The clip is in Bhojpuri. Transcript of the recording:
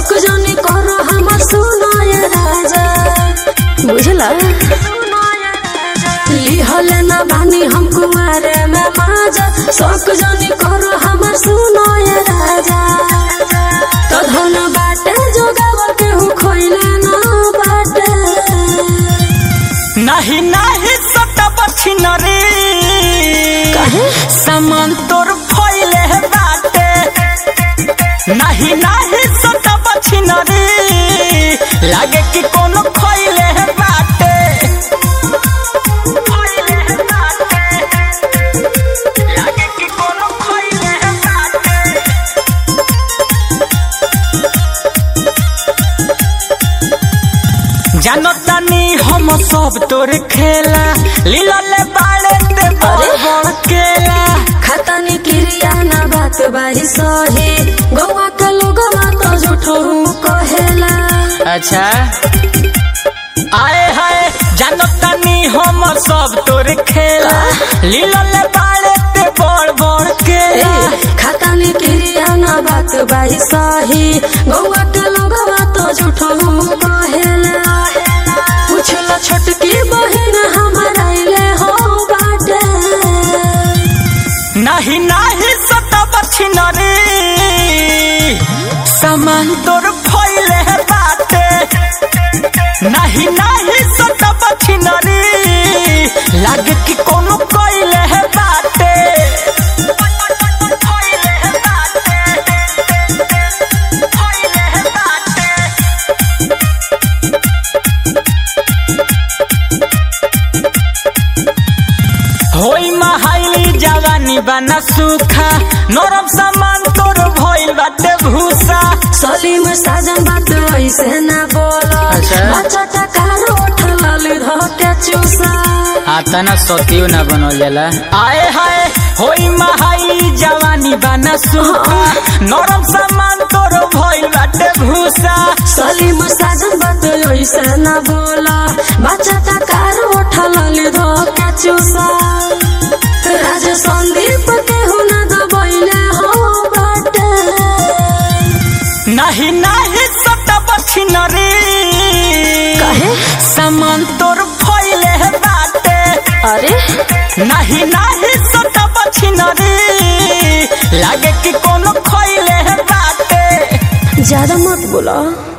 शौक जनी करो हमर सुनाय राजा बुझला लिहल न बानी हम कुमारे में माजा शौक जनी करो हमर सुनाय राजा तो धन बाटे जोगाव केहू खोइले न बाटे नाही नाही सटब छिनरी काहे? सामान तोर फैले बाटे नाही नाही सटब छिनरी लागे कि कोनो खैले बाटे खैले बाटे लागे कि कोनो खैले बाटे जानो तानी हम सब तोर खेला लीला ले बाड़े ते बड़ बड़ केला खतनी क्रिया न बात बाही सही गौवा के लोगवा तो झूठो कहेला अच्छा आए हाय जानो तानी हम सब तोर खेला लीला ले बाड़े ते बड़ बड़ केला खतनी क्रिया न बात बाही सही गौवा के लोगवा तो झूठो कहेला पूछला छोटकी बहिन हमर आइले हो बाटे नाही नाही सटब छिनरी सामान तोर फैले बाटे नाही नाही सटब छिनरी लागे कि कोनो कइले बाटे फैले बाटे फैले बाटे होई महाइली जवानी बना सूखा नरम सामान तोर भइल बाटे भूसा सलीम साजन बात ऐसे ना बोलो अच्छा। बच्चा टका रोठ लाली धोके चूसा आता ना सतियो ना बनल जाला आए हाय होई महाई जवानी बना सूखा नरम सामान तोर भइल बाटे भूसा सलीम साजन बात ऐसे ना बोला बच्चा टका रोठ लाली धोके चूसा राज संदीप केहू ना दबैले हो बाटे नाही नाही सटब छिनरी काहे? सामान तोर फैले बाटे अरे नाही नाही सटब छिनरी लागे कि कोनो खैले बाटे ज्यादा मत बोला